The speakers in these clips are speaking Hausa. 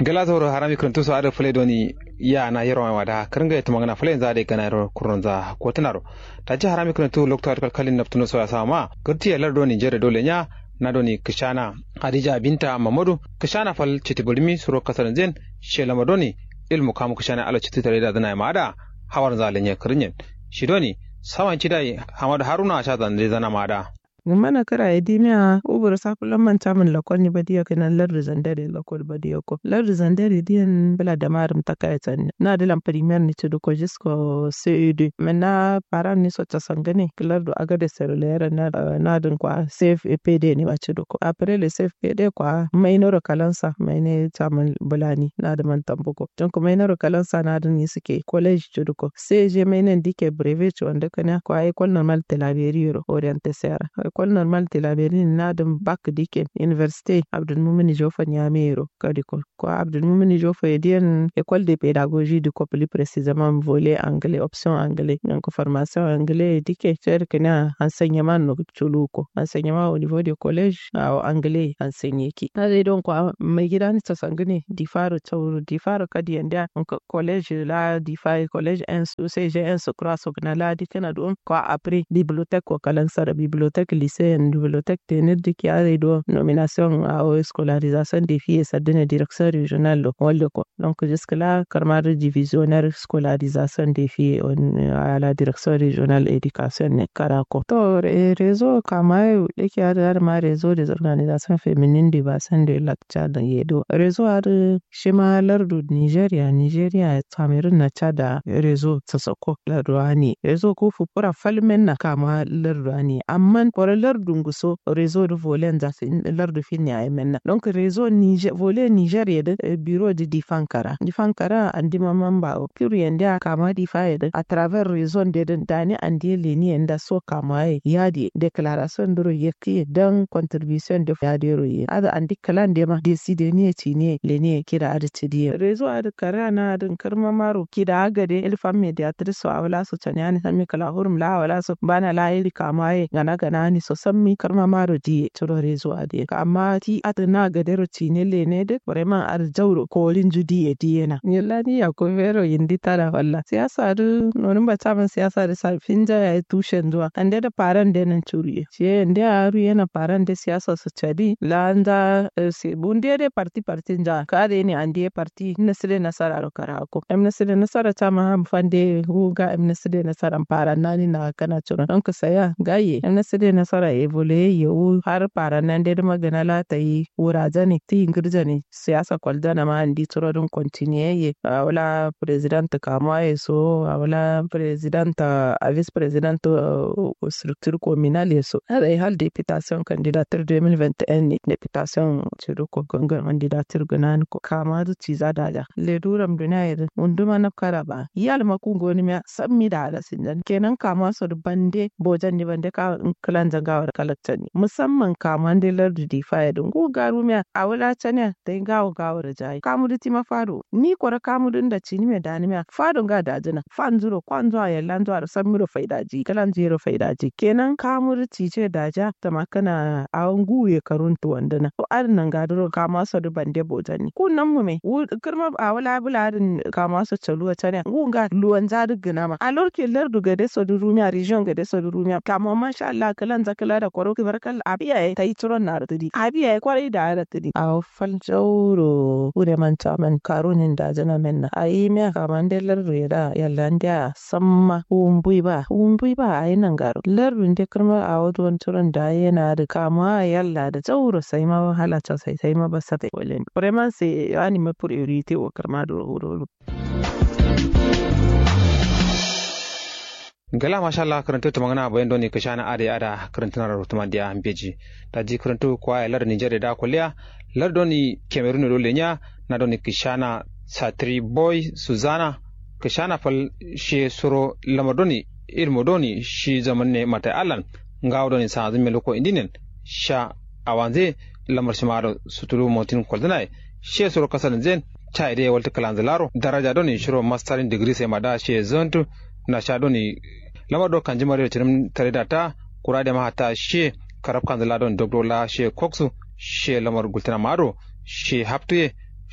gala zoro harami kuntu so ada fule doni ya na yero ma da karanga ita magana fule za da kana ro kurun za ko tunaro ta ji harami kuntu lokta kal kalin naftuno so ya sama gurti ya lardo ni jere dole nya na doni kishana hadija binta mamadu kishana fal chitibulmi suro kasar zen shela madoni ilmu kamu kishana ala chiti tare da dana ma da hawar zalenya kirinyen shi doni sawan chidai hamadu haruna sha zan zana ma da mana kara ya dimiya ubur sakulan manta min lakon ni badiya kana lardu zandare lakon badiya ko lardu zandare diyan bala da marum takaya tan na da lam premier ni tudu ko jisko CED mena paran ni sota sangane lardu aga de cellulaire na na dun kwa safe EPD ni ba tudu ko après le safe PD kwa mai noro kalansa mai ne tamin bulani na da man tambuko don ko mai noro kalansa na dun ni suke college tudu ko sai je mai nan dike brevet wanda kana kwa école normale de la orienté sera école normale de la Berlin na dum bac dike université Abdelmoumeni Jofa Niamero kadiko ko Abdelmoumeni Jofa edian école de pédagogie du ko plus précisément volet anglais option anglais donc formation anglais dike cer kana enseignement no chuluko enseignement au niveau du collège au anglais enseigné ki na dai don ko mai gida ni ta sangane di faro tauro di faro kadi yanda collège la di fa collège un sai j'ai un croix so kana la di kana don ko après bibliothèque ko kalansa da bibliothèque lycée en bibliothèque tenir de qui a do nomination à scolarisation des filles et ça donne direction régionale lo wallo ko donc jusque là karmar divisionnaire scolarisation des filles à la direction régionale éducation ne karako to réseau kama da ke da ma réseau des organisations féminines du bassin de lac Tchad yedo réseau ar shima lardu Nigeria Nigeria Cameroon na Chad réseau tsasako larduani réseau ko fupura falmen na kama larduani amma kore lardu nguso réseau de volet za su lardu finni a yemenna donc réseau niger volet niger yede bureau de difankara difankara andi mamamba o pure yende kama difa yede à travers réseau de dani andi leni yenda so kama ye yadi déclaration duro yeki dan contribution de yadi ro ye ada andi kalan de ma décider ni ci ne leni kira ada cidi réseau ada karana ada karma maro kida agade el fam mediatrice awala so chanyani sami kala hurum la wala so bana la iri kama ye gana gana ni so sammi karma maro di toro rezo ade amma ti adana ga dero tine le ne de vraiment ar jawro ko lin judi e diena yalla ni ya ko vero yindi tara walla siyasa du nonin ba taban siyasa da sa finja ya tushen zuwa ande da paran de nan turiye ce ande aru yana paran de siyasa su chadi landa se bunde de parti parti ja kare ne ande parti nasire nasara ro karako em nasire nasara ta ma fande huga em nasire nasara paran nani na kana chura don ka saya gaye em nasire nasara evole yewu har para nan dai magana la ta yi wuraje ne ti ingirja ne siyasa kwalda na ma andi turodin continue ye wala president kama ye so wala president a vice president structure communal ye so ada yi hal deputation candidature 2021 ne deputation ciru ko gangan candidature gunan ko kama du ci za da le duram duniya ye unduma na kara ba yal ma ku goni me sammi da ala sinjan kenan kama so bande bojan ni bande ka kalan zangawar kalakta ne musamman kaman da lardu di faya don go garu miya a wala tanya da gawo gawo da jayi kamu da tima faro ni kwara kamu din da cini me dani miya fado ga dajina fan zuro kwan zuwa yallan zuwa da san miro faidaji kalan zero faidaji kenan kamu da cice daja ta makana a guye karuntu wanda na to adin nan gaduro kama su da bande bojani kunnan mu me kirma a wala bularin kama su chaluwa tanya gunga luwan zadu gina ma a lorke lardu ga deso du rumiya region ga deso du rumiya kama masha Allah kalan zakala da kwaro kibarkal abiya ya tayi turon na ratidi abiya ya kwarai da ratidi a fal jauro ure man taman karunin da jana menna ayi me kaman de lardu ya da yalla ndia samma umbui ba umbui ba ayi nan garo lardu de kirma a wadon turon da yana da kama yalla da jauro sai ma wahala ta sai sai ma basa ta walen vraiment c'est ani ma priorité o kirma do horo gala masha Allah karanto ta magana bayan doni ka shana ada ada karanto na rutuma dia ambeji ta ji karanto kwa lar Niger da kuliya lar doni Cameroon do lenya na doni kishana Satri Boy Suzana kishana fal she suro lamadoni ilmo doni shi zaman ne mata alan ngawo doni sa azumi loko indinen sha awanze lamar shimaro sutulu motin kwaldana she suro kasan zen cha ide walta kalanzalaro daraja doni shiro mastering degree sai mada she zontu na sha doni lamar do kan jimare tirim tare da ta kura da mahata she karab kan zala don dogdo la she koksu she lamar gultina maro she haptuye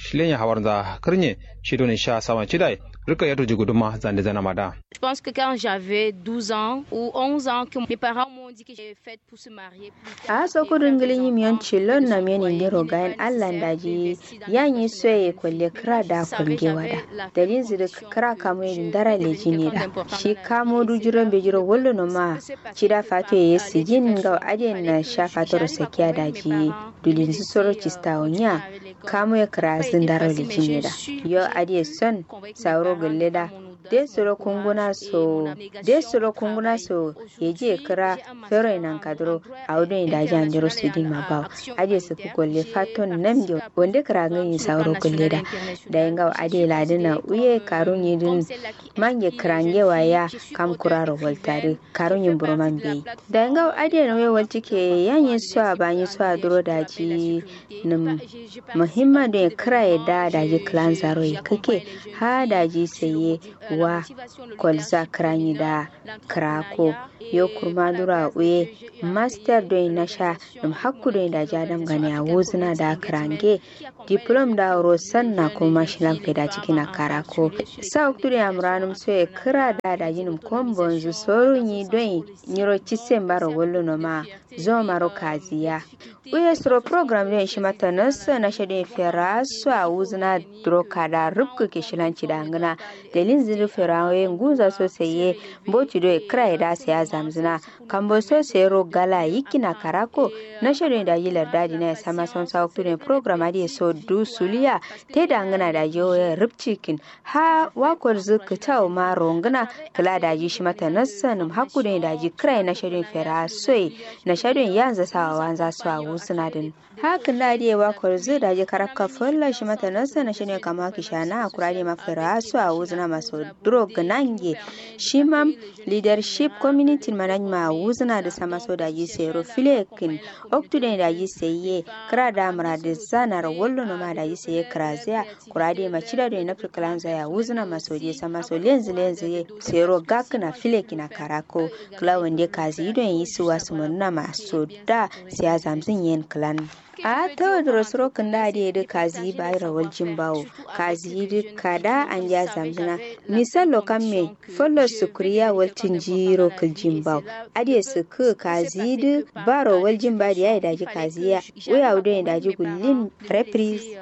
shilenya hawar za kirnye shi doni sha sama chidai rika yato jiguduma zande zana mada Je pense que quand j'avais 12 ans ou 11 ans, que mes parents m'ont dit que j'étais faite pour se marier plus tard. a so kudin gilin yimiyon cilon na meni ndiro gayan allan daji yanyi soye kwalle kira da kulge wada dalin zira kira kamo yin dara leji ne da shi kamo dujuran bejiro wallo no ma cida fato ya sigin ga adin na sha fatoro sakiya daji dulin su soro cista onya kamo ya kira zin dara leji ne da yo adiye son sauro gulle da de soro kunguna so de soro kunguna so yeji kira fero nan kadro audo inda jan jiro su di ma baw aje su ku golle faton nam jo wonde kira ngi sauro golle da da yanga ade ladina uye karun yidin mange krange waya kam kuraro voltare karun yin burman be da yanga ade no we walti ke yanyin su a banyi su a duro daji nim muhimma da kira ya da daji clan zaro kake ha daji saye wa kwalza kranyi da krako yo kurma dura uye master do na sha dum hakku do da jadam gani a wuzna da krange diplom da rosan na kuma shilan feda cikin a karako sa oktude amranum so e kira da da yinum kombon zu soru ni do nyiro chisen baro wollo no ma zo maro kaziya uye suro program do shi mata nasa na shade fera so a wuzna dro kada rubku ke shilanci da ngana dalin ziru fera we nguza so seye mboci do e kira da sai zamzina kambo so sero gala yikina karako na shade da yilar dadi na sama son sa oktude program adi so du suliya te da ngana da yo rubcikin ha wakor zuka taw ma rongana kala da ji shi mata nasa num hakku da ji kira na shade fera soy na shade yanzu sawa wanza su a wusuna din hakan da dai wakor zu da ji karaka fulla shi mata nasa na shade kama kishana akura da mafira su a wuzuna maso drog nange shi mam leadership community management wuzna da sama so da yi sero filekin oktude da yi seye kra da mara da zanar wallo no ma da yi seye krazia kurade ma cida da na fiklanza ya wuzna maso je sama so lenzi lenzi sero gakna filekin karako kla wande kazi don yi su wasu munna maso da siya zamzin yen clan a ta wadda suro kan da da da kazi bai rawal jimbawo kazi da kada an ya zamzina misalo kan me follow sukuriya waltin jiro kal jimbawo ade su ku kazi da ba rawal jimba da yayi daji kazi ya waya wudo da daji gullin reprise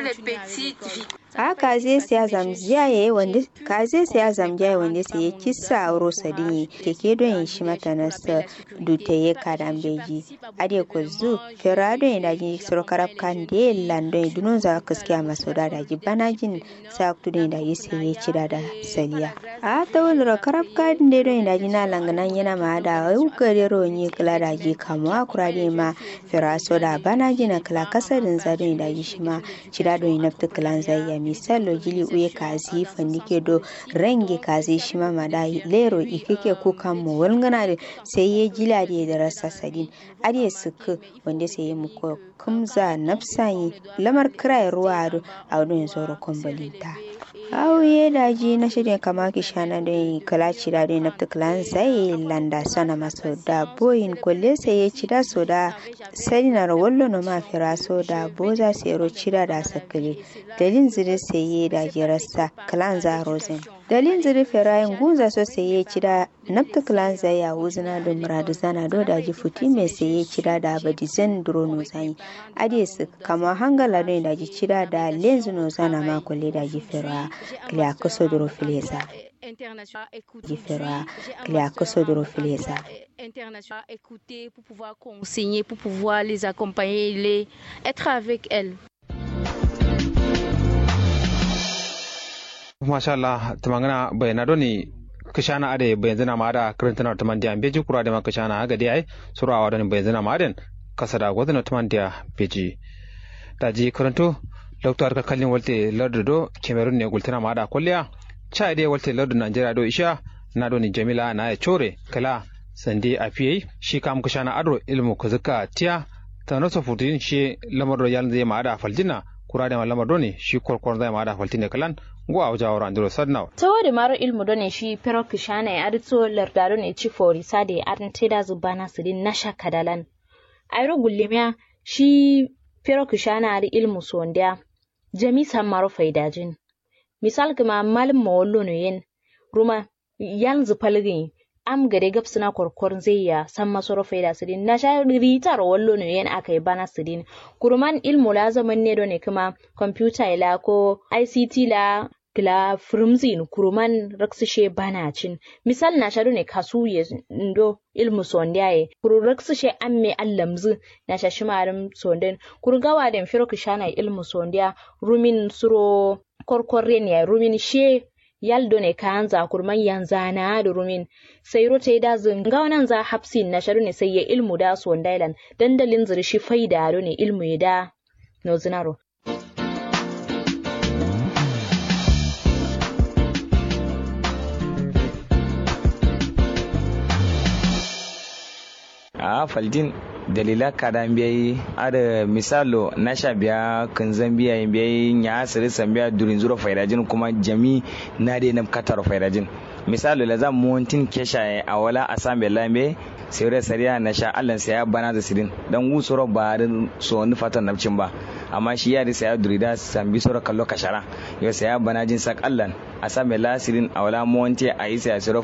a kaze siya zamziya yayi wanda kaze siya zamziya yayi wanda sai ya kissa auro sadin keke don yin shi mata nasa dutaye kadan beji ade ko zu ferado yin daji soro karab kan de lando yin dunun za kaskiya maso da daji banajin sa kutu da yin daji sai ya cira da saliya a ta wani ro karab kan de don yin daji na langanan yana ma da wai kare ro ni kala daji kamuwa kurade ma feraso da banajin na kala kasarin za don yin daji shi ma cira don yin nafta kalan zai ya misalo jili uye kazi fandike do renge kazi shi ma mada lero ikike kukan mu walngana da sai ya jila da da rasa sadin ariya suku wanda sai ya muku kumza nafsayi lamar kirai ruwa a wadon zoro kumbalinta auye daji na shirya kama ki shana da kala cira da nafta kalan sai landa sana maso da boyin kulle sai ya cira so da sai na rawallo no ma fira so da boza sai ro cira da sakale dalin zire sai da jirarsa kalan za rosen dalin zire firayin gunza so sai ya cira nafta kalan zai ya wuzina da muradu zana do da ji futi mai sai ya cira da abadi zan duro no zai ade su kama hangala don da ji cira da lenzu no zana ma kulle da ji fira kiliya kusa duro filesa différents Filesa. international écouter pour pouvoir conseiller pour pouvoir les accompagner les être avec elles masha Allah tumangana bayana doni kishana ade bayanzana ma da karantana tumandiya beji kura da ma kishana aga dai ai surawa doni bayanzana ma den kasada gwadana tumandiya beji daji karanto dr ka kallin walte lardo do cameroon ne gultana ma da kulliya cha dai walte lardo najeriya do isha na doni jamila na ya chore kala sande a fiye shi kam kishana adro ilmu kuzuka tiya ta naso futin shi lamar do yalin zai ma da faljina kura da lamar do ne shi korkor zai ma da faltin kalan go a wajen wuran duro sadnaw tawari maro ilmu do ne shi pero kishana ya adto lardaro ne ci fori sade adan teda zubana sidin nasha kadalan ayro gullemiya shi pero kishana ari ilmu sondia jami sammaro faidajin misal kuma malum mawallo no yen ruma yan zupalgin am gade gab suna korkor zai ya san masoro faida sidin na sha ritar wallo no yen aka yi bana sidin kurman ilmu la zaman ne ne kuma computer la ko ICT la kila firmzin kuruman raksishe bana cin misal na shaɗu ne kasu ya ndo ilmu sondiyaye kuru raksishe amme allamzu na shashi marim sonden kuru gawa den firo kishana ilmu sondiya rumin suro korkorren ya rumin she yaldo ne kanza kurman yanzana da rumin sai rote da zin gawanan za hapsin na shaɗu ne sai ya ilmu da sondailan dandalin zirshi faida ne ilmu ya da no zinaro a faldin dalila kadan biyayi ada misalo nasha biya kanzan biya biyayi nya asiri san biya durin zuro faidajin kuma jami na de nam katar faidajin misalo la zam montin kesha a wala asam be lambe sai sariya na sha allan sai ya bana da sirin dan gusuro ba da so ni fatan nabcin ba amma shi ya risa ya durida sambi sura kallo kashara yau sai ya bana jin sak allan asam be lasirin a wala monti a isa ya